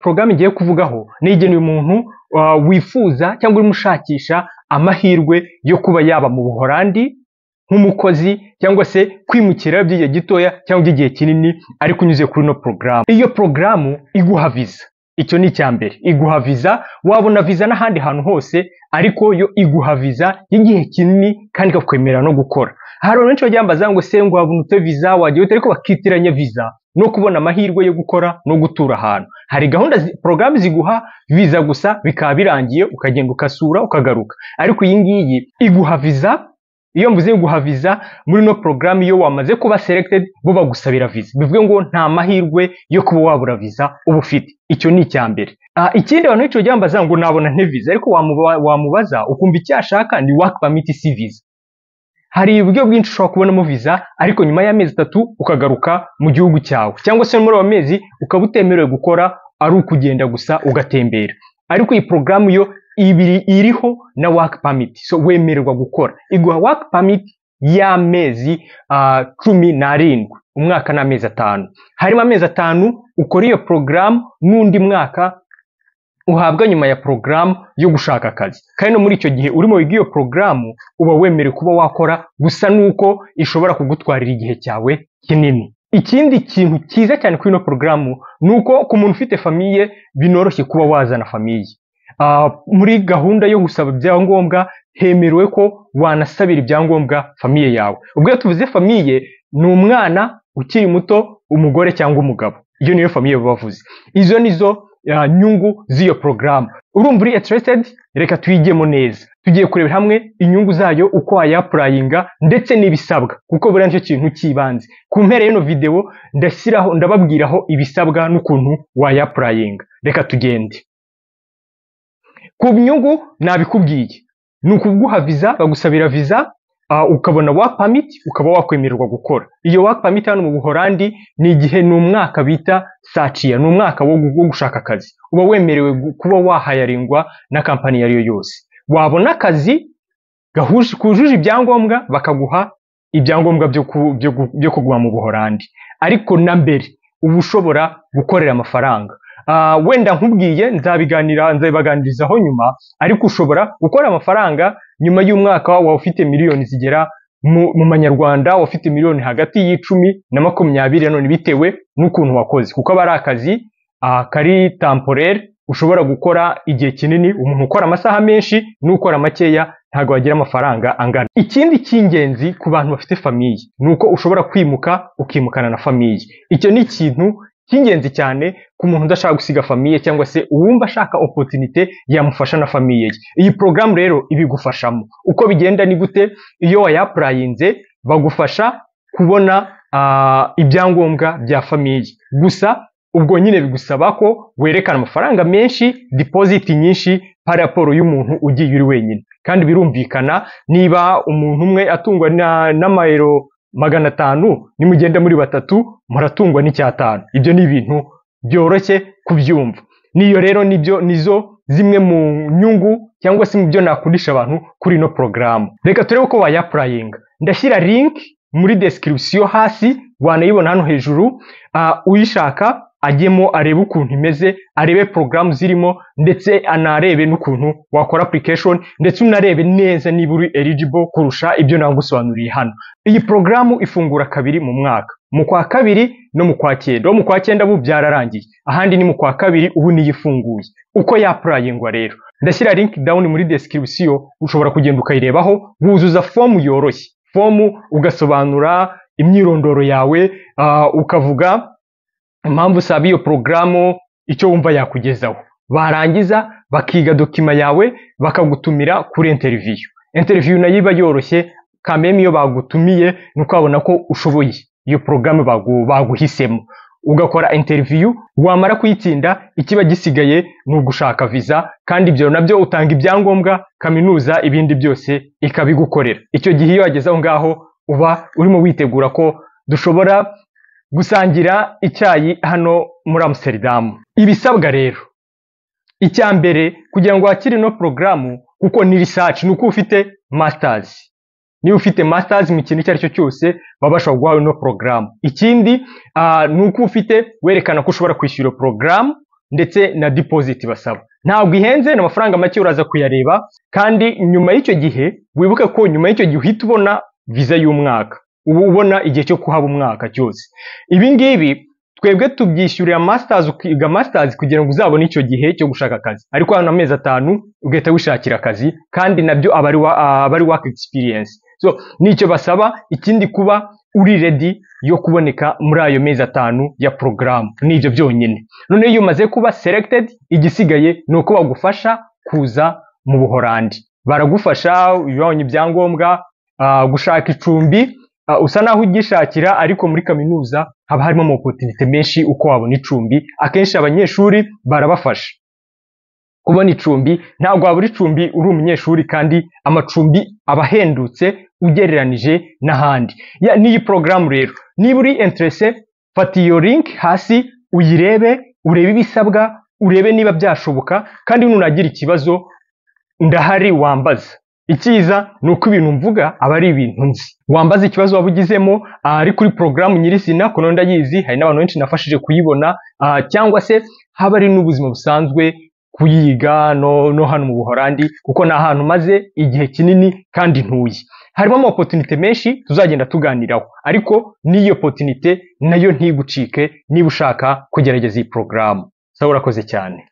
porogaramu ngiye kuvugaho ni igenewe umuntu wifuza cyangwa urimo ushakisha amahirwe yo kuba yaba mu buholandi nk'umukozi cyangwa se kwimukira by'igihe gitoya cyangwa iby'igihe kinini ariko unyuze kuri ino porogaramu iyo porogaramu iguha viza icyo ni icya mbere iguha viza wabona viza n'ahandi hantu hose ariko yo iguha viza y'igihe kinini kandi ikakwemerera no gukora hari abantu benshi bagiye bambaza ngo se ngo wabona ute viza wagiye ute ariko bakitiranya viza no kubona amahirwe yo gukora no gutura ahantu hari gahunda porogaramu ziguha viza gusa bikaba birangiye ukagenda ukasura ukagaruka ariko iyi ngiyi iguha viza iyo mvuze guha viza muri ino porogaramu iyo wamaze kuba selected bo bagusabira viza bivuge ngo nta mahirwe yo kuba wabura viza uba ufite icyo ni icya mbere ikindi abantu benshi bagiye bambaza ngo nabona nte viza ariko wamubaza ukumva icyo ashaka ni work permit si viza hari uburyo bwinshi ushobora kubonamo viza ariko nyuma y'amezi atatu ukagaruka mu gihugu cyawe cyangwa se muri ayo mezi ukaba utemerewe gukora ari ukugenda gusa ugatembera ariko iyi porogaramu yo ibiri iriho na work permit so wemererwa gukora iguha work permit y'amezi cumi n'arindwi umwaka ni amezi atanu harimo amezi atanu ukora iyo porogaramu n'undi mwaka uhabwa nyuma ya porogaramu yo gushaka akazi kandi no muri icyo gihe urimo wiga iyo porogaramu uba wemerewe kuba wakora gusa nuko ishobora kugutwarira igihe cyawe kinini ikindi kintu cyiza cyane kuri ino porogaramu ni uko ku muntu ufite famiye binoroshye kuba wazana famiye muri gahunda yo gusaba ibyangombwa hemerewe ko wanasabira ibyangombwa famiye yawe ubwo iyo tuvuze famiye ni umwana ukiri muto umugore cyangwa umugabo iyo niyo famiye bavuze izo nizo nyungu z'iyo porogaramu urumva uri interested reka tuyigemo neza tugiye kurebera hamwe inyungu zayo uko wayapurayinga ndetse n'ibisabwa kuko buriya nicyo kintu cy'ibanze ku mpera y'ino videwo ndashyiraho ndababwiraho ibisabwa n'ukuntu wayapurayinga reka tugende ku nyungu nabikubwiye ni ukuguha viza bagusabira viza ukabona work permit ukaba wakwemererwa gukora iyo work permit hano mu buholandi ni igihe ni umwaka bita saciya ni umwaka wo gushaka akazi uba wemerewe kuba wahayaringwa na kampani iyo ari yo yose wabona akazi kujuje ibyangombwa bakaguha ibyangombwa byo kuguma mu buholandi ariko na mbere uba ushobora gukorera amafaranga wenda nkubwiye nzabiganira nzabibaganirizaho nyuma ariko ushobora gukora amafaranga nyuma y'umwaka waba ufite miliyoni zigera mu manyarwanda waba ufite miliyoni hagati y'icumi na makumyabiri none bitewe n'ukuntu wakoze kuko aba ari akazi kari tamporere ushobora gukora igihe kinini umuntu ukora amasaha menshi n'ukora makeya ntabwo wagira amafaranga angana ikindi cy'ingenzi ku bantu bafite famiye ni uko ushobora kwimuka ukimukana na famiye icyo ni ikintu cy'ingenzi cyane ku muntu udashaka gusiga famiye cyangwa se uwumva ashaka opotinite yamufasha na famiye ye iyi porogaramu rero ibigufashamo uko bigenda ni gute iyo wayapurayinze bagufasha kubona ibyangombwa bya famiye gusa ubwo nyine bigusaba ko werekana amafaranga menshi dipoziti nyinshi paraporo y'umuntu ugiye uri wenyine kandi birumvikana niba umuntu umwe atungwa n'amayero magana atanu nimugenda muri batatu muratungwa n'icyatanu ibyo ni ibintu byoroshye kubyumva niyo rero nibyo nizo zimwe mu nyungu cyangwa se mu byo nakundisha abantu kuri ino porogaramu reka turebe uko wayapurayinga ndashyira linki muri description hasi wanayibona hano hejuru uyishaka ajyemo arebe ukuntu imeze arebe porogaramu zirimo ndetse anarebe n'ukuntu wakora application ndetse unarebe neza niba uri eligible kurusha ibyo nagusobanuriye hano iyi porogaramu ifungura kabiri mu mwaka mu kwa kabiri no mu kwa cyenda mu kwa cyenda ubu byararangiye ahandi ni mu kwa kabiri ubu niyo ifunguye uko yapurayingwa rero ndashyira link down muri description ushobora kugenda ukayirebaho wuzuza fomu yoroshye fomu ugasobanura imyirondoro yawe ukavuga impamvu usaba iyo porogaramu icyo wumva yakugezaho barangiza bakiga dokima yawe bakagutumira kuri interiviyu interiviyu nayo iba yoroshye kameme iyo bagutumiye ni ukabona ko ushoboye iyo porogaramu baguhisemo ugakora interiviyu wamara kuyitsinda ikiba gisigaye ni ugushaka viza kandi ibyo nabyo utanga ibyangombwa kaminuza ibindi byose ikabigukorera icyo gihe iyo wageze aho ngaho uba urimo witegura ko dushobora gusangira icyayi hano muri amuseridamu ibisabwa rero icya mbere kugira ngo wakire ino porogaramu kuko ni risaci ni uko ufite masitazi niba ufite masitazi mu kintu icyo ari cyo cyose baba bashobora guhaha ino porogaramu ikindi ni uko ufite werekana ko ushobora kwishyura porogaramu ndetse na deposit basaba ntabwo ihenze ni amafaranga make uraza kuyareba kandi nyuma y'icyo gihe wibuke ko nyuma y'icyo gihe uhita ubona viza y'umwaka uba ubona igihe cyo kuhaba umwaka cyose ibi ngibi twebwe tubyishyurira masters ukiga masters kugira ngo uzabone icyo gihe cyo gushaka akazi ariko hano amezi atanu ugahita wishakira akazi kandi nabyo abari abari work experience so nicyo basaba ikindi kuba uri ready yo kuboneka muri ayo mezi atanu ya porogaramu nibyo byonyine noneho iyo umaze kuba selected igisigaye ni uko bagufasha kuza mu buhorandi baragufasha ibibonye ibyangombwa ah, gushaka icumbi Uh, usa naho ugishakira ariko muri kaminuza haba harimo amapotinite menshi uko wabona icumbi akenshi abanyeshuri barabafasha kubona icumbi ntabwo wabura icumbi uri umunyeshuri kandi amacumbi aba ahendutse ugereranije n'ahandi Ya- n'iyi porogaramu rero niba uri interese fata iyo link hasi uyirebe urebe ibisabwa urebe niba byashoboka kandi nunagira ikibazo ndahari wambaza icyiza ni uko ibintu mvuga aba ari ibintu nzi wambaza ikibazo waba ugizemo ah, ari kuri porogaramu nyirizina ku nonda ndayizi hari n'abantu benshi nafashije kuyibona ah, cyangwa se haba ari n'ubuzima busanzwe kuyiga no, no hano mu buhorandi kuko ni ahantu maze igihe kinini kandi ntuye harimo amapotinite menshi tuzagenda tuganiraho ariko n'iyo potinite nayo ntigucike niba ushaka kugerageza iyi porogaramu sawa urakoze cyane